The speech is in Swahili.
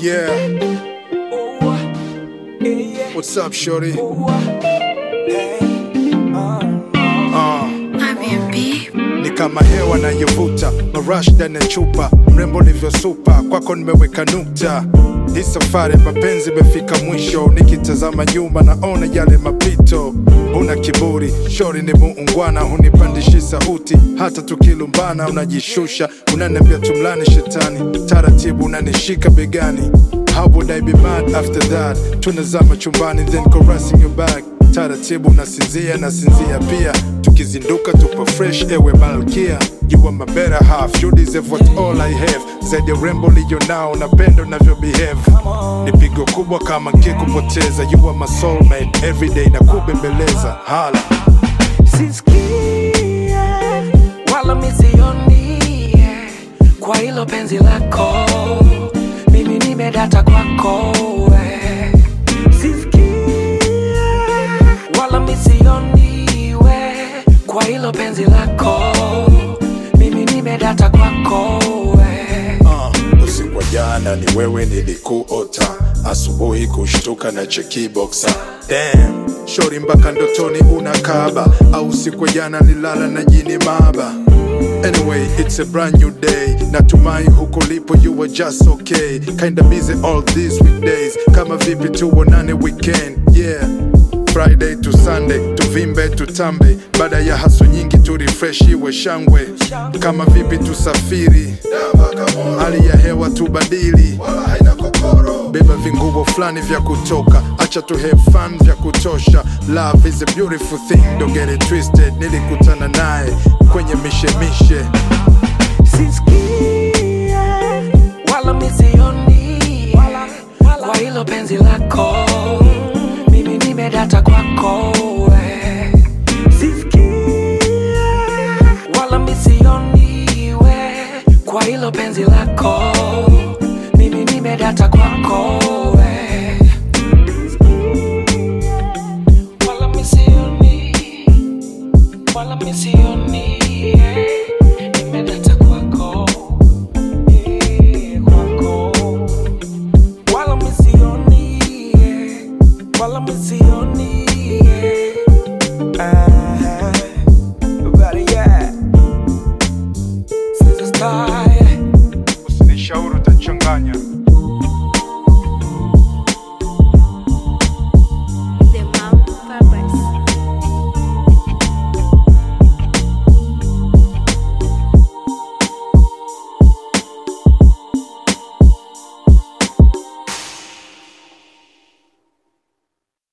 Yeah, what's up, shorty? Uh, ni kama hewa nayovuta marash ndani ya chupa, mrembo livyosupa, kwako nimeweka nukta. Hii safari mapenzi imefika mwisho, nikitazama nyuma naona yale mapito. Una kiburi, shori ni muungwana, hunipandishi sauti, hata tukilumbana unajishusha, unaniambia tumlani shetani, taratibu unanishika begani. How would I be mad after that? Tunazama chumbani then caressing your back taratibu nasinzia nasinzia pia tukizinduka tupo fresh ewe malkia you are my better half you deserve what all I have zaidi ya urembo liyo nao napenda unavyo behave ni pigo kubwa kama nkikupoteza you are my soulmate everyday na kubembeleza hala sisikie wala misioni kwa hilo penzi lako mimi nimedata kwako we. Sisikie wala misioni we kwa hilo penzi lako mimi nimedata kwako we. uh, usiku wa jana ni wewe nilikuota asubuhi kushtuka na cheki boxer Damn, shori mpaka ndotoni unakaba au usiku wa jana nilala na jini maba Anyway, it's a brand new day. Natumai huko lipo you were just okay. Kinda busy all these weekdays. Kama vipi tuonane weekend. Yeah. Friday to Sunday, tuvimbe tutambe, baada ya haso nyingi tu refresh iwe shangwe. Kama vipi tusafiri, hali ya hewa tubadili, beba vinguo fulani vya kutoka, acha tu have fun vya kutosha. Love is a beautiful thing, don't get it twisted. Nilikutana naye kwenye mishemishe sisikie wala misioni kwa hilo penzi lako mimi nimedata kwako we. Sisikie wala misioni we kwa hilo penzi lako mimi nimedata kwako we. Wala misioni wala misioni nimedata kwako eh, kwako wala misioni wala misioni ah, but yeah Since the start usinishauri utachanganya